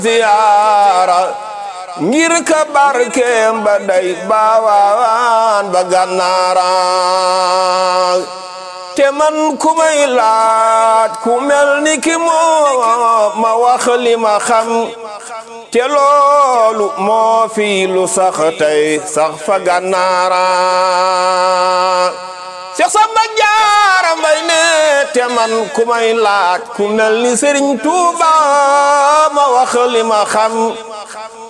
ziyaara ngir ka barkeem ba day baawaan ba gànnaara te man ku may laaj ku mel ni ki moo ma wax li ma xam te loolu moo fi lu sax tey sax fa gànnaara Seex Samba Jaara Mbay ne te man ku may laaj ku mel ni Sëriñ Tuuba ma wax li ma xam